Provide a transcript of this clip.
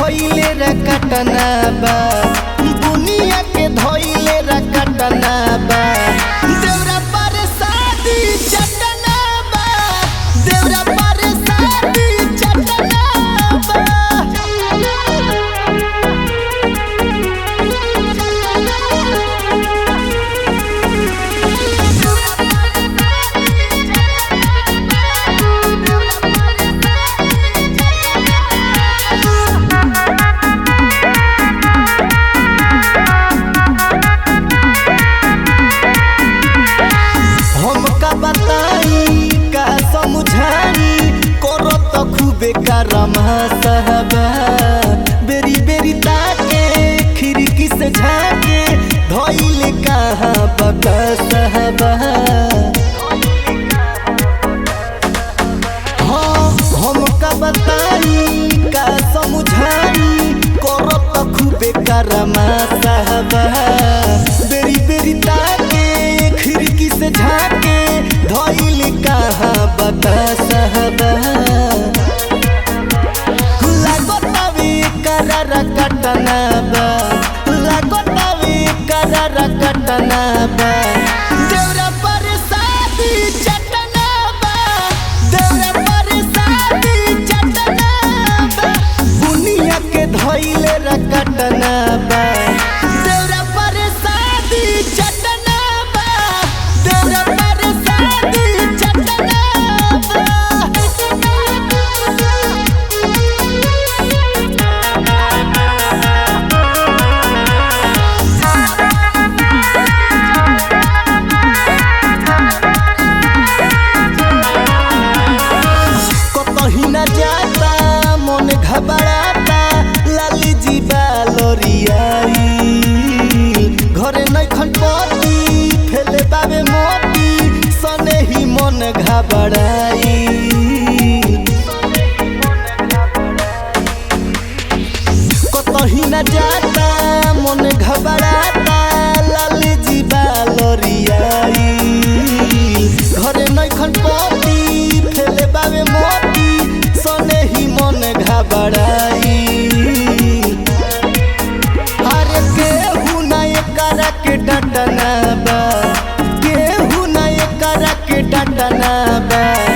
धोइले रकटना बा बुनिया के धोइले रकटना बा देवरा पर शादी चटना बा देवरा पर शादी चटना हमका बताई का समझाई करो तो खूबे कारमा सहबा बेरी बेरी ताके खिड़की से झाके धोइले कहाँ बका सहबा हाँ हमका बताई का समझाई करो तो खूबे कारमा सहबा बेरी बेरी ताके खिड़की से झाके धोइल कहाँ बता सहबा लागतावे करार कटना बा लागतावे करार कटना बा देवरा पर शादी चटना बा देवरा पर शादी चटना बा बुनिया के धोइले रकटना बा देवरा पर शादी चटना बा देवरा पर शादी चटना कतही न जाता मन घबराता लाली जी बालोरियाई घरे नै खनपति फेले बाबे मोती सने ही मन घबराई कतही न जाता मन घबराता लाली जी बालोरियाई घरे नै खनपति फेले बाबे मोती सने ही मन घबराई अरे केहू ना एकरा के डटना बा केहू ना एकरा के डटना बा